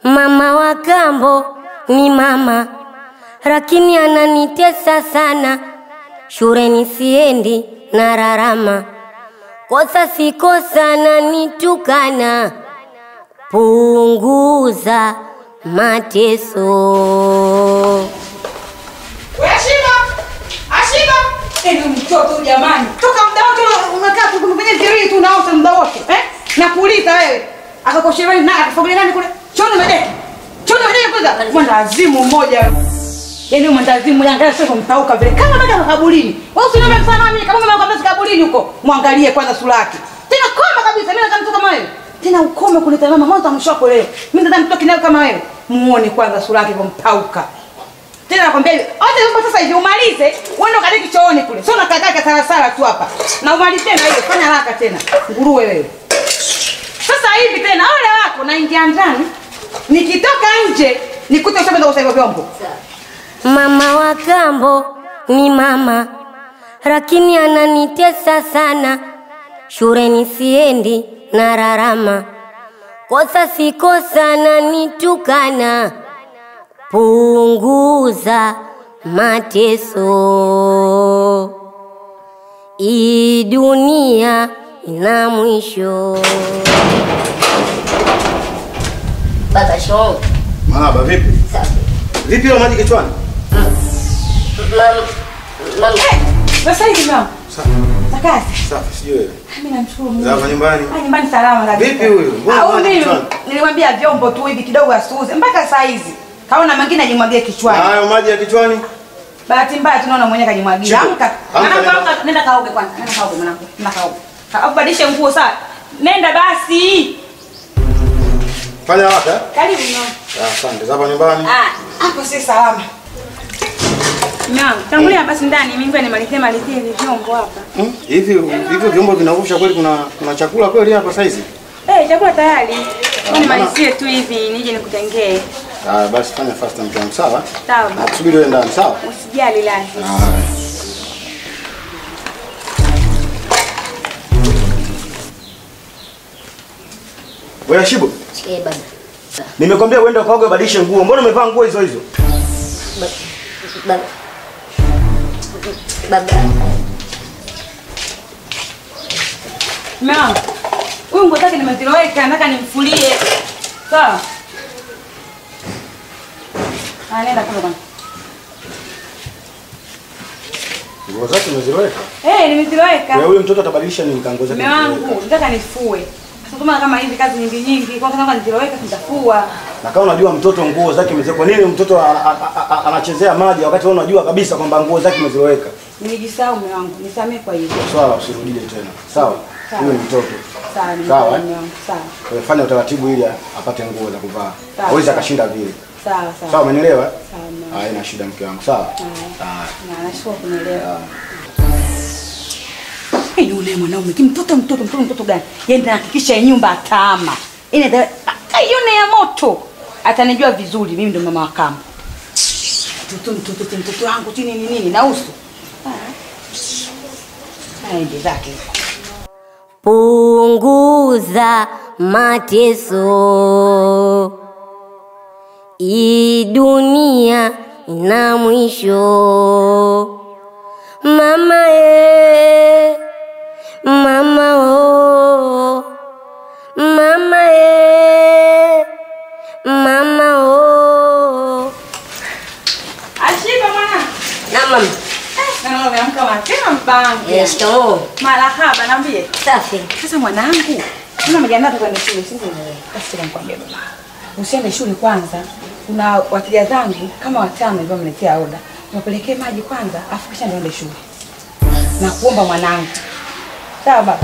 Mama wa kambo ni mama, lakini ananitesa sana. Shuleni siendi na rarama, kosa si kosa, ananitukana. Punguza mateso. We Ashiba! Ashiba! Eni mtoto jamani. Toka muda wote unakaa tu kwenye virii tu unaota muda wote. Eh? Nakuuliza wewe. Akakosheva na akafagulia nani kule? Choni medeki. Choni medeki kwanza. Mwenda azimu mmoja. Yaani mwenda azimu yangalia sio kumtauka vile. Kama bado kaburini. Wewe usione mfano mimi kama mama kabisa kaburini huko. Mwangalie kwanza sura yake. Tena koma kabisa mimi nataka mtu kama wewe. Tena ukome kuleta mama mwanzo mwisho wako leo. Mimi nataka mtu kinao kama wewe. Muone kwanza sura yake kumtauka. Tena nakwambia hivi, wote huko sasa hivi umalize, uende kadiki chooni kule. Sio nakadaka salasala tu hapa. Na umalize tena hiyo, fanya haraka tena. Nguruwe wewe. Sasa hivi tena ole wako naingia ndani. Nikitoka nje, nikute ushaanza kusaidia vyombo. Mama wa kambo ni mama, lakini ananitesa sana. Shuleni siendi na rarama, kosa si kosa, ananitukana. Punguza mateso, hii dunia ina mwisho. Baba shoo, Mahaba vipi? safi. Vipi hiyo maji kichwani? Mama, mama. Sasa hivi mama, Safi. takazi. Safi, sijui wewe. Mimi namshukuru Mungu. Za hapa nyumbani. Ah, nyumbani salama kabisa. Vipi huyu? Mbona Ah, huyu maji mimi kichwani? nilimwambia vyombo tu hivi kidogo asuuze mpaka saa hizi. Kaona mengine ajimwagie Na kichwani. hayo maji ya kichwani? Bahati mbaya tunaona mwenyewe kajimwagia. Chico, Amka. amka Mwanangu nenda. amka, nenda kaoge kwanza. Nenda kaoge mwanangu. Nenda kaoge. Alafu badilishe nguo sawa. Nenda basi. Fanya haraka. eh? Karibu mama. Ah, Asante. Za hapa nyumbani. Ah, hapo si salama. Mama, tangulia basi ndani, mimi ngoja nimalizie malizie hivi vyombo hapa. Hmm? Hivi hivyo vyombo vinavusha kweli kuna kuna chakula kweli hapa saizi? Eh, chakula tayari. Ngoja maana- nimalizie tu hivi nije nikutengee. Ah, basi fanya fast mke wangu, sawa? Sawa. Nakusubiri wewe ndani, sawa? Usijali lazima. Haya. Wewe Shibo, Eh, baba. nimekwambia uende ukaoge ubadilishe nguo. Mbona umevaa nguo hizo hizo? Baba. Baba. Mama, huyu nguo zake nimeziloweka, nataka nimfulie. Sawa? Ah, nenda kule bwana. Nguo zake umeziweka. Eh, nimeziloweka. Wewe huyo mtoto atabadilisha nini kango zake? Mume wangu, nataka nifue. Sasa kama kama hizi kazi nyingi nyingi, kwa kama niziloweka nitafua. Na kama unajua mtoto nguo zake umeziweka, kwa nini mtoto a- a- a- a- anachezea maji wakati wewe unajua kabisa kwamba nguo zake umeziweka? Nilijisahau mume wangu, nisamee kwa hivyo. Swala usirudie tena. Sawa? Sawa. Huyo ni mtoto. Sawa, Sawa, nimefanya eh? mume wangu. Sawa. Kwa hiyo fanya utaratibu ili apate nguo za kuvaa. Sawa. Hawezi akashinda vile. Sawa, sawa. Sawa, umenielewa? Sawa, mume wangu. Haina shida mke wangu. Sawa? Haya. Na nashukuru kunielewa. Hey, yule mwanaume kimtoto mtoto mtoto mtoto gani? Yeye ndiye anahakikisha hii nyumba ataama. Ine aione ya moto. Atanijua vizuri mimi ndo mama wa kambo. Mtoto mtoto mtoto, mtoto wangu chini ni nini na uso. Ah. Aende zake. Punguza mateso, hii dunia ina mwisho. Mama e, mama o, mama e, mama o. Ashiba mwana. Na mama, Na mama ameamka mapema mpango. eh, shikamoo. Marahaba naambie. Safi. Sasa mwanangu, una majiandaa tu kwenda shule, si ndio? Basi tena nikwambie baba. Usiende shule kwanza. Kuna wateja zangu kama watano hivyo wameletea oda. Wapelekee maji kwanza, afu kisha niende shule. Na kuomba mwanangu. Sawa baba.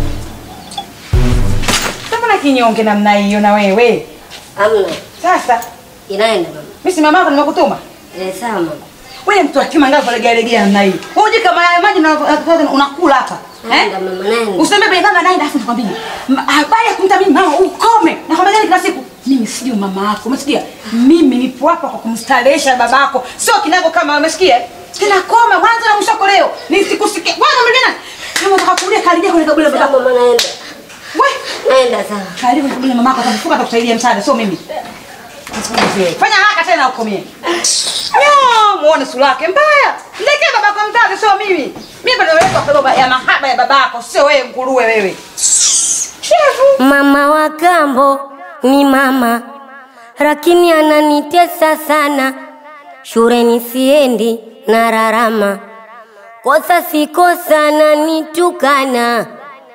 Mbona kinyonge namna hiyo na wewe? Amna, Sasa inaenda mama. mimi si mamako nimekutuma. Eh, sawa mama. Wewe mtu atima ngapi legea legea namna hii? Unajua kama haya maji na unakula hapa. Eh? Naenda mama, naenda. Useme bei baba naenda afu nikwambie. ma- Habari ya kumtamini mama ukome. Nakwambia gani kila siku? Mimi sio mama yako. Umesikia? Mimi nipo hapa kwa kumstarehesha babako. Sio kinago kama umesikia? Tena koma mwanzo na mwisho wako leo. Nisikusikie. Bwana mlina. Kama unataka kulia karibia kwenye kaburi la Sawa babako. mama, naenda. We, Naenda sawa. karibu kwenye kaburi la mamako atakufuka atakusaidia msaada, sio mimi. Fanya haraka tena ukomie. Yo, muone sura yake mbaya. Ndekee babako mzazi sio mimi. Mimi bado naleta kwa baba ya mahaba ya babako, sio wewe nguruwe wewe. Shefu. Mama wa kambo ni mama, lakini ananitesa sana. Shuleni siendi na rarama, kosa si kosa, ananitukana.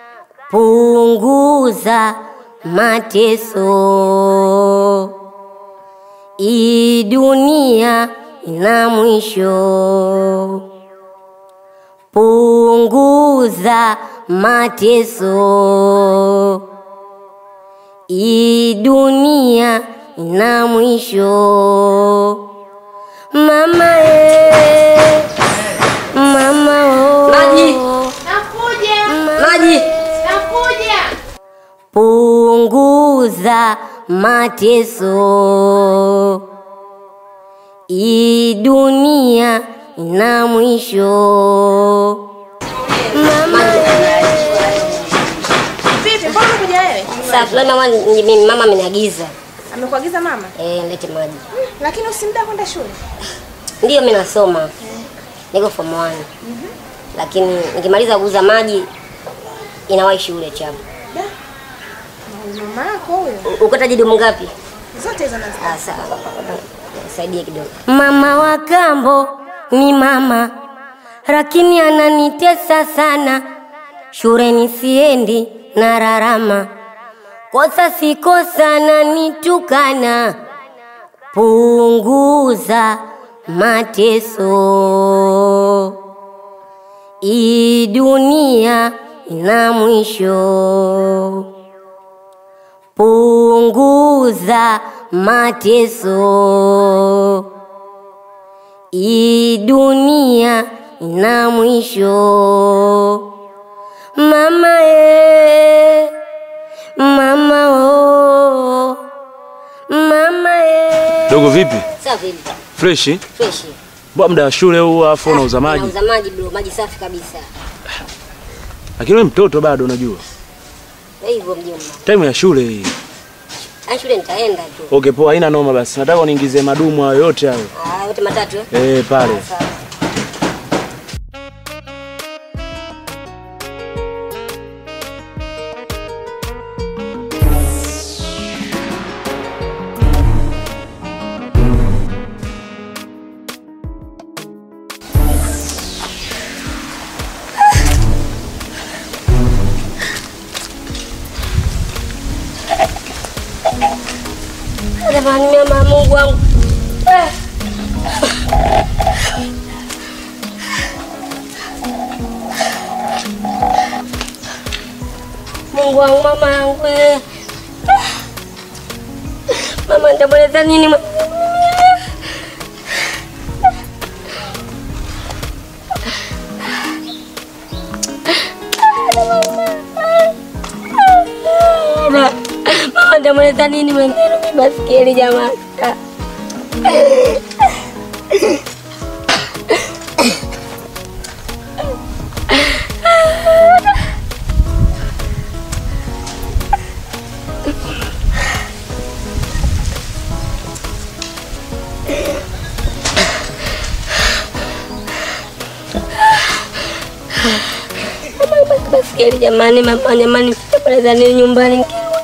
Punguza mateso, hii dunia ina mwisho. Punguza mateso, hii dunia ina mwisho. Mama eh, mama oh. Maji. Nakuja. Maji, Nakuja. punguza mateso, hii dunia ina mwisho. Mama Vipi, mbona umekuja wewe? Safi, leo mama ni- mimi mama ameniagiza Amekuagiza mama? eh, nilete maji. Lakini usimda kwenda shule. Ndiyo mimi nasoma. Niko form 1. Lakini nikimaliza kuuza maji inawahi shule chapo. Da. Na mama yako huyo. Ukata dumu ngapi? Zote hizo nazo. Ah, sawa. Nisaidie kidogo. Mama wa kambo ni mama, lakini ananitesa sana. Shuleni siendi na rarama, kosa si kosa, ananitukana. Punguza mateso, hii dunia ina mwisho. Punguza mateso, hii dunia ina mwisho. Mama e, mama o, mama e. Dogo vipi? Safi, Freshi? fresh. Mbona muda wa shule huu afu unauza maji? Nauza maji bro, maji safi kabisa. Lakini wewe mtoto bado unajua. Na hivyo mjomba. Time ya shule hii. Ah, shule nitaenda tu. Okay, poa, haina noma basi. Nataka uniingizie madumu hayo yote hayo. Ah, yote matatu eh? Eh, pale. Ah, sawa. Jamani, mama Mungu wangu. Eh. Mungu wangu, mama yangu. eh. Mama, nitamweleza nini? mama? Mama, nitamweleza nini mwenzenu? Mimi basikeli jamani. Basikeli jamani, mama jamani, nitamweleza nini nyumbani nikirudi?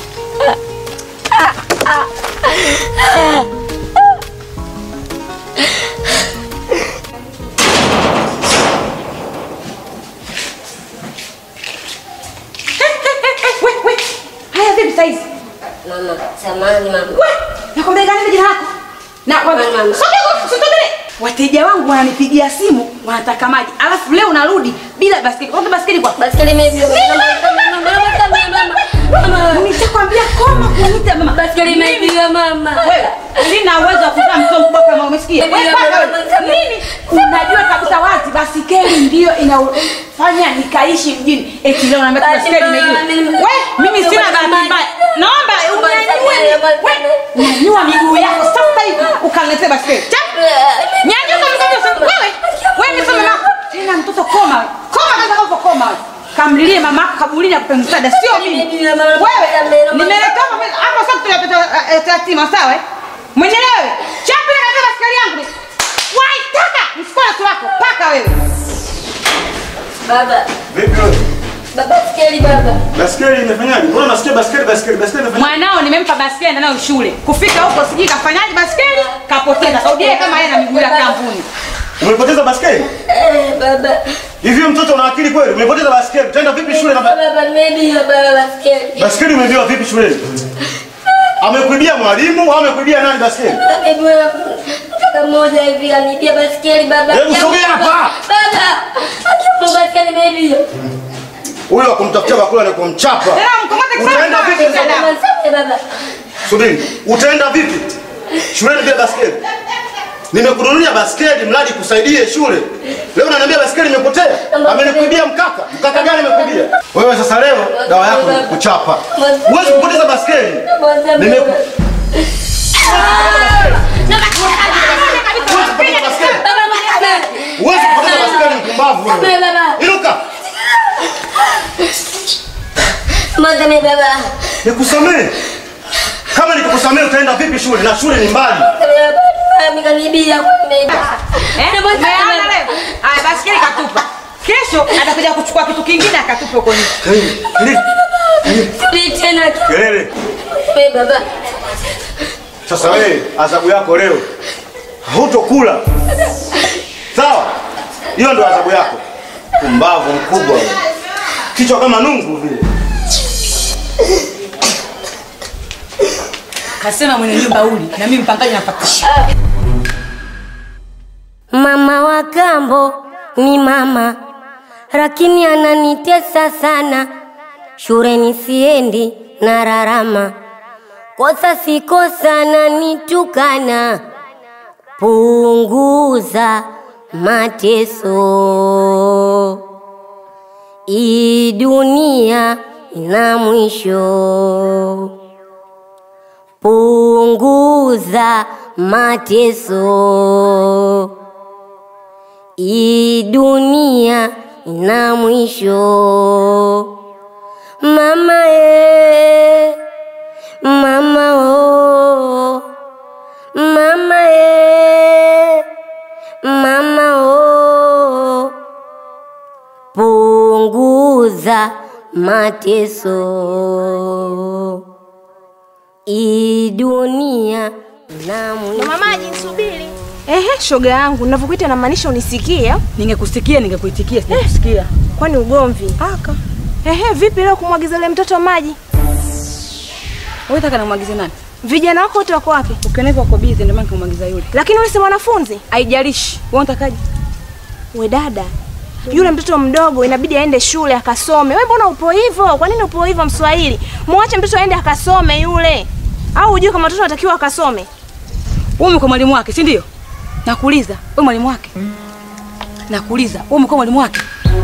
We, we. Haya vipi saizi? Mama, samani mama. We, nakwambia gani jina lako? Na Mama. Sogea, sogea. Wateja wangu wananipigia simu wanataka maji. Alafu leo narudi bila basketi. Kwa basketi kwa Basikeli imeibiwa. Mama, mama, mama. Nishakwambia koma kuniita mama. Basikeli imeibiwa mama. Wewe, sina uwezo wa kuzaa mtoto mkubwa kama umesikia. Wewe Mama, kwanza mama, wewe, mama. mimi unajua kabisa wazi basikeli ndio inafanya nikaishi mjini. Eti leo naambia Basi, basikeli mama, imeibiwa. mimi- Wewe, mimi sina Mama, bahati mama. mbaya. Naomba Mama, unyanyue. mama, mama. Wewe, nyanyua miguu yako sasa hivi ukaniletee basikeli. Chap. Nyanyuka mikono sasa. Wewe, wewe ni mama. Tena mtoto koma. wewe. Koma kwanza hapo koma. wewe. Kamlilie mama kaburini akupe msaada sio mimi. Mimi, mama, Wewe mama, mama. nimeleta hapa hapa sasa tunapata yatima sawa? eh? Mwenelewe. Chapi na kaza baskeli yangu. Wai taka. Msikola tu wako. Paka wewe. Baba, Vipi wewe? baba skeli baba. Baskeli imefanyaje? Mbona nasikia baskeli baskeli baskeli imefanyaje? Mwanao nimempa baskeli enda nayo shule. Kufika huko sijui kafanyaje baskeli, kapoteza. Saudie kama yeye na miguu ya kampuni. Umepoteza baskeli? Eh, baba. Hivi wewe mtoto una akili kweli? Umepoteza baskeli. Utaenda vipi shule na ba- Baba, nimeibiwa baba skeli. baskeli umeibiwa vipi shuleni? Amekuibia mwalimu au amekuibia nani baskeli? Ameibiwa mtoto mmoja hivi kanibia baskeli baba. Hebu sogea hapa. Baba, akiwa baskeli nimeibiwa. Huyo akumtafutia bakula na kumchapa. Tena mkamate kwa Utaenda vipi? Baba, nisamehe baba. Subiri. Utaenda vipi? Shuleni bila baskeli. Nimekununulia baskeli mradi kusaidie shule. Leo unaniambia baskeli imepotea? Amenikuibia mkaka. Mkaka gani amekuibia? Wewe sasa leo dawa yako ni kuchapa. Huwezi kupoteza baskeli. Nimeku Huwezi kupoteza baskeli. Huwezi kupoteza baskeli mpumbavu wewe. Inuka. Mwanzame baba. Nikusamee. Kama nikukusamee utaenda vipi shule? Na shule ni mbali. Amekanibia nimeibiwa. Eh? Umeona leo? Aya baskeli katupa. Kesho atakuja kuchukua kitu kingine akatupa huko nje. Kelele. Suli tena. Kelele. Wewe baba. Sasa wewe adhabu yako leo hutokula. Sawa? Hiyo ndo adhabu yako. Pumbavu mkubwa. wewe. Kichwa kama nungu vile. Kasema mwenye nyumba uli na mimi mpangaji napatisha. Mama wa kambo ni mama, lakini ananitesa sana. Shuleni siendi na rarama, kosa si kosa, ananitukana. Punguza mateso, hii dunia ina mwisho. Punguza mateso, hii dunia ina mwisho. Mama e, mama o, mama e, mama o, punguza mateso hii dunia na mwisho. Mama maji nisubiri. Ehe, shoga yangu, ninavyokuita namaanisha unisikie? Ningekusikia ningekuitikia sijakusikia. Kwani ugomvi? Aka. Ehe, vipi leo kumwagiza yule mtoto maji? Wewe taka namwagize nani? Vijana wako wote wako wapi? Ukiona hivyo uko busy ndio maana nikamwagiza yule. Lakini wewe si mwanafunzi? Haijalishi. Wewe unatakaje? We dada, yule mtoto mdogo inabidi aende shule akasome. Wewe mbona upo hivyo? Kwa nini upo hivyo Mswahili? Mwache mtoto aende akasome yule. Au hujui kama mtoto anatakiwa akasome? Wewe umekuwa mwalimu wake, si ndio? Nakuuliza, wewe mwalimu wake? Nakuuliza, wewe umekuwa mwalimu wake?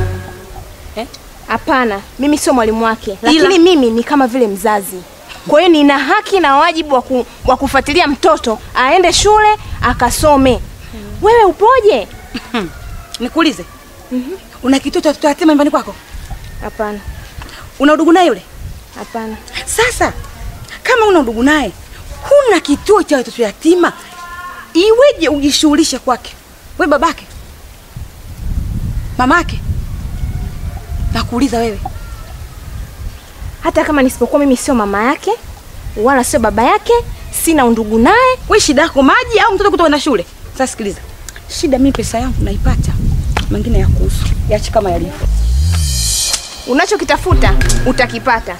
Hapana, mimi sio mwalimu wake, lakini mimi ni kama vile mzazi. Kwa hiyo nina haki na wajibu wa, ku, wa kufuatilia mtoto aende shule akasome. Wewe upoje? Nikuulize. Una kituo cha watoto yatima nyumbani kwako? Hapana, Una udugu naye yule? hapana. Sasa kama una udugu naye, huna kituo cha watoto yatima, iweje ujishughulishe kwake? We babake, mamake, nakuuliza wewe. Hata kama nisipokuwa mimi sio mama yake wala sio baba yake, sina undugu naye. We shida yako maji au mtoto kutoka na shule? Sasa sikiliza, shida mimi pesa yangu naipata, mengine ya kuhusu yachi kama yalivyo. Unachokitafuta utakipata.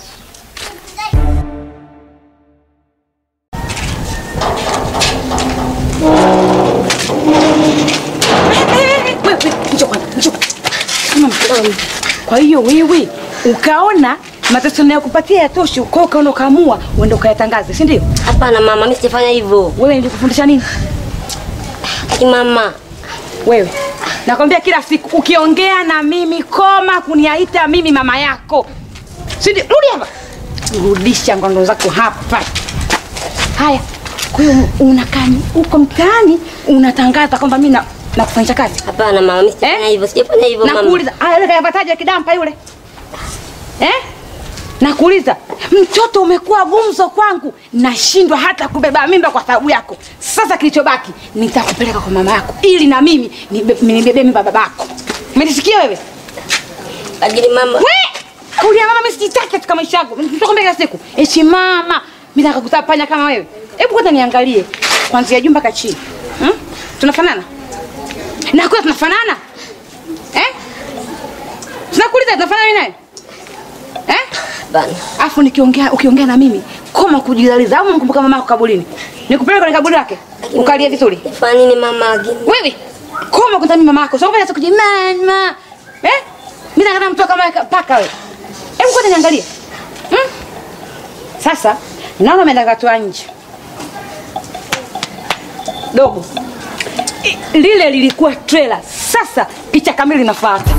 Wewe, wewe, njoo kwanza, njoo. Simama. Kwa hiyo wewe ukaona mateso nayokupatia yatoshi, kwa hiyo ukaona ukaamua uende ukayatangaze, si ndio? Hapana mama, mimi sijafanya hivyo. Wewe nilikufundisha nini? Ati mama, Wewe nakwambia kila siku ukiongea na mimi, koma kuniaita mimi mama yako, si ndio? Rudi hapa, rudisha ngondo zako hapa. Haya, kwa hiyo unakaa huko mtaani unatangaza kwamba mimi na nakufanyisha kazi hapana mama, mimi sijafanya Eh? hivyo. Sijafanya hivyo mama. Nakuuliza, haya wewe kayapataje kidampa yule? Eh? Nakuuliza, Mtoto umekuwa gumzo kwangu, nashindwa hata kubeba mimba kwa sababu yako. Sasa kilichobaki nitakupeleka kwa mama yako ili na mimi nibe- nibebe mimba babako. Umenisikia wewe? Lakini mama, We! Kulia mama mimi sitaki katika maisha yangu. Nitakwambia kila siku. Eti mama, mimi nataka kutapanya kama wewe. Hebu kwanza niangalie kuanzia juu mpaka chini. Hmm? Tunafanana? Na kwa tunafanana? Eh? Tunakuuliza tunafanana mimi naye? Eh? bana. Afu nikiongea ukiongea na mimi koma kujidaliza au mkumbuka mama yako kaburini. Nikupeleke kwenye kaburi lake. Ukalie vizuri. Nifanya nini mama lakini? Wewe koma kwanza mimi mama yako. Sio kufanya siku mama. Eh? Mimi nataka mtu kama paka wewe. Hebu kwanza niangalie. Hmm? Sasa naona umeenda katoa nje. Dogo. I- Lile lilikuwa trailer. Sasa picha kamili inafuata.